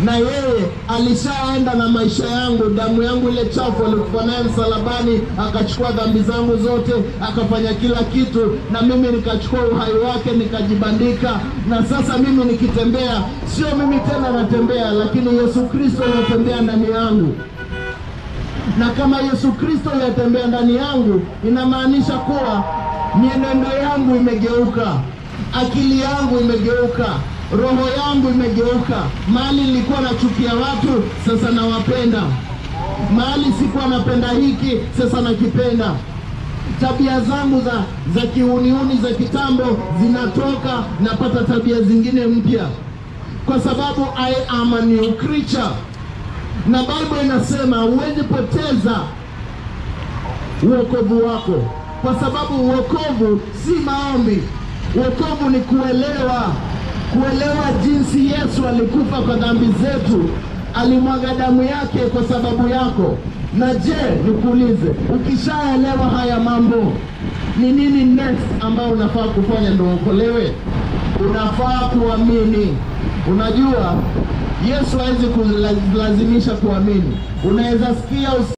na yeye alishaenda na maisha yangu, damu yangu ile chafu alikufa naye msalabani, akachukua dhambi zangu zote, akafanya kila kitu, na mimi nikachukua uhai wake nikajibandika, na sasa mimi nikitembea, sio mimi tena natembea, lakini Yesu Kristo anatembea ndani yangu na kama Yesu Kristo yatembea ndani yangu, inamaanisha kuwa mienendo yangu imegeuka, akili yangu imegeuka, roho yangu imegeuka. Mahali nilikuwa nachukia watu, sasa nawapenda. Mahali sikuwa napenda hiki, sasa nakipenda. Tabia zangu za za kiuniuni za kitambo zinatoka, napata tabia zingine mpya, kwa sababu I am a new creature na Biblia inasema huwezi poteza uokovu wako, kwa sababu uokovu si maombi. Uokovu ni kuelewa, kuelewa jinsi Yesu alikufa kwa dhambi zetu, alimwaga damu yake kwa sababu yako. Na je, nikuulize, ukishaelewa haya mambo, ni nini next ambayo unafaa kufanya ndio uokolewe? Unafaa kuamini. Unajua Yesu hawezi kulazimisha kuamini. Unaweza sikia